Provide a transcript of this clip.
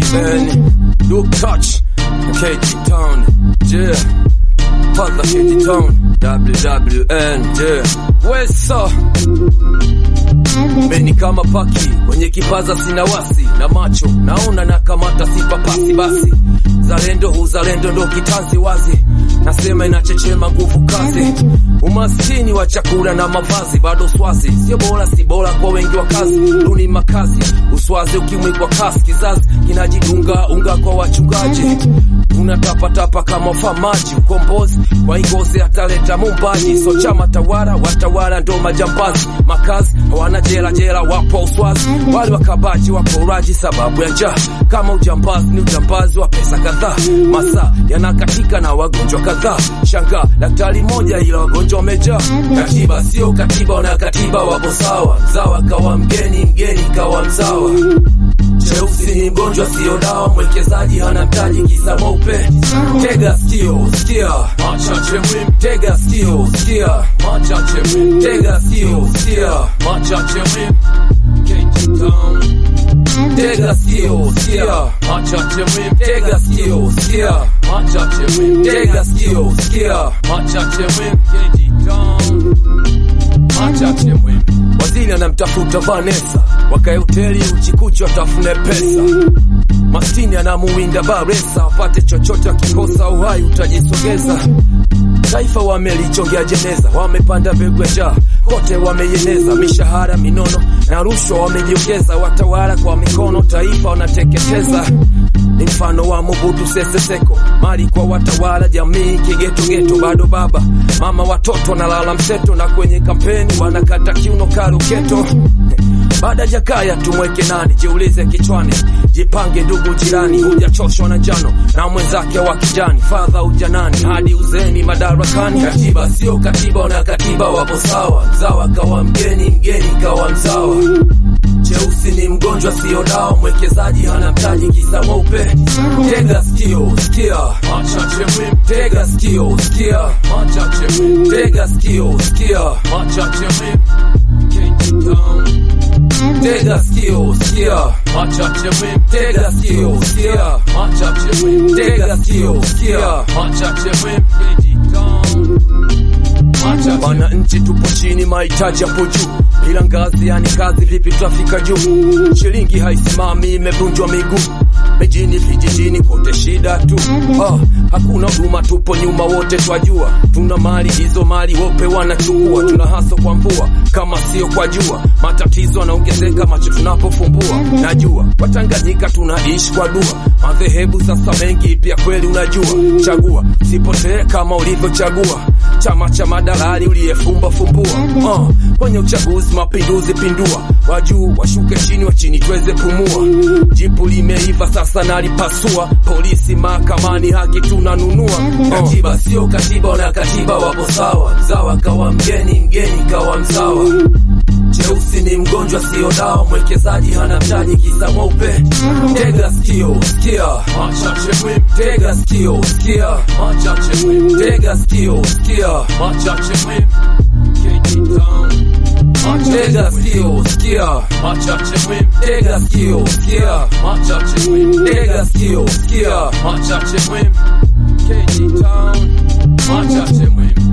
WWN, Duke Touch, KT Town, yeah. Father KT Town, WWN, yeah. Wesa, Meni kama paki kwenye kipaza sina wasi na macho naona na kamata sipapasi basi zalendo uzalendo ndo kitanzi wazi nasema inachechema nguvu kazi umaskini wa chakula na mavazi bado swazi sio bora si bora kwa wengi wa kazi duni makazi uswazi ukimwi kwa kasi kizazi kinajidunga unga kwa wachungaji unatapatapa kama famaji ukombozi kwa ingozi ataleta mumbaji so chama tawara watawala ndo majambazi makazi hawana jela jela wapo uswazi wale wakabaji wapo uraji sababu ya njaa kama ujambazi ni ujambazi wa pesa kadhaa masaa yanakatika na wagonjwa kadhaa shanga daktari moja ila wagonjwa wamejaa katiba sio katiba na katiba wapo sawa mzawa kawa mgeni mgeni kawa mzawa Cheusi ni mgonjwa sio dawa, mwekezaji hana mtaji kisa mweupe. Tega sikio, sikia machache muhimu. Tega sikio, sikia machache muhimu. Tega sikio, sikia machache muhimu. KT Town. Tega sikio, sikia machache muhimu. Tega sikio, sikia machache muhimu. Tega sikio, sikia machache muhimu. KT Town machache muhimu. Waziri anamtafuta Vanessa, wakae hoteli uchikuchi watafune pesa. Maskini anamuwinda Baresa, wapate chochote, akikosa uhai utajisogeza. Taifa wamelichongea jeneza, wamepanda mbegu ya njaa, kote wameieneza. Mishahara minono na rushwa wamejiongeza, watawala kwa mikono, taifa wanateketeza. Ni mfano wa Mobutu Sese Seko, mali kwa watawala, jamii kigetogeto, bado baba mama watoto wanalala mseto, na kwenye kampeni wanakata kiuno karuketo. Baada Jakaya tumweke nani? Jiulize kichwani, jipange ndugu jirani, hujachoshwa na njano na mwenzake wa kijani, fadha ujanani hadi uzeni madarakani. Katiba sio katiba, na katiba wapo sawa, mzawa kawa mgeni, mgeni kawa mzawa. Cheusi ni mgonjwa sio dawa, mwekezaji hana mtaji kisa mweupe. Tega sikio, sikia machache muhimu. Tega sikio, sikia machache muhimu. Tega sikio, sikia machache muhimu. KT Town. Tega sikio, sikia machache muhimu. Tega sikio, sikia machache muhimu. Tega sikio, sikia machache muhimu. KT Town. Machache. Wananchi tupo chini, mahitaji yapo juu, ila ngazi yani kazi, vipi tutafika juu? Shilingi haisimami, imevunjwa miguu mijini, vijijini, kote shida tu. Ah, hakuna huduma, tupo nyuma, wote twajua. Tuna mali hizo, mali wope wanachukua. Tuna haso kwa mvua, kama sio kwa jua. Matatizo yanaongezeka macho tunapofumbua. Najua Watanganyika tunaishi kwa dua, madhehebu sasa mengi, pia kweli unajua. Chagua sipotee kama ulivyochagua chama cha madalali uliyefumba fumbua. Uh, kwenye uchaguzi mapinduzi pindua, wajuu washuke chini, wa chini tuweze pumua. Jipu limeiva sasa nalipasua, polisi mahakamani, haki tunanunua. Katiba sio katiba, na katiba wapo sawa, mzawa kawa mgeni, mgeni kawa mzawa. Cheusi ni mgonjwa sio dawa, mwekezaji hana mtaji kisa mweupe. Tega sikio, sikia machache muhimu. Tega sikio, sikia machache muhimu. Tega sikio, sikia machache muhimu. KT Town. Tega sikio, sikia machache muhimu. Tega sikio, sikia machache muhimu. Tega sikio, sikia machache muhimu. KT Town. Machache muhimu.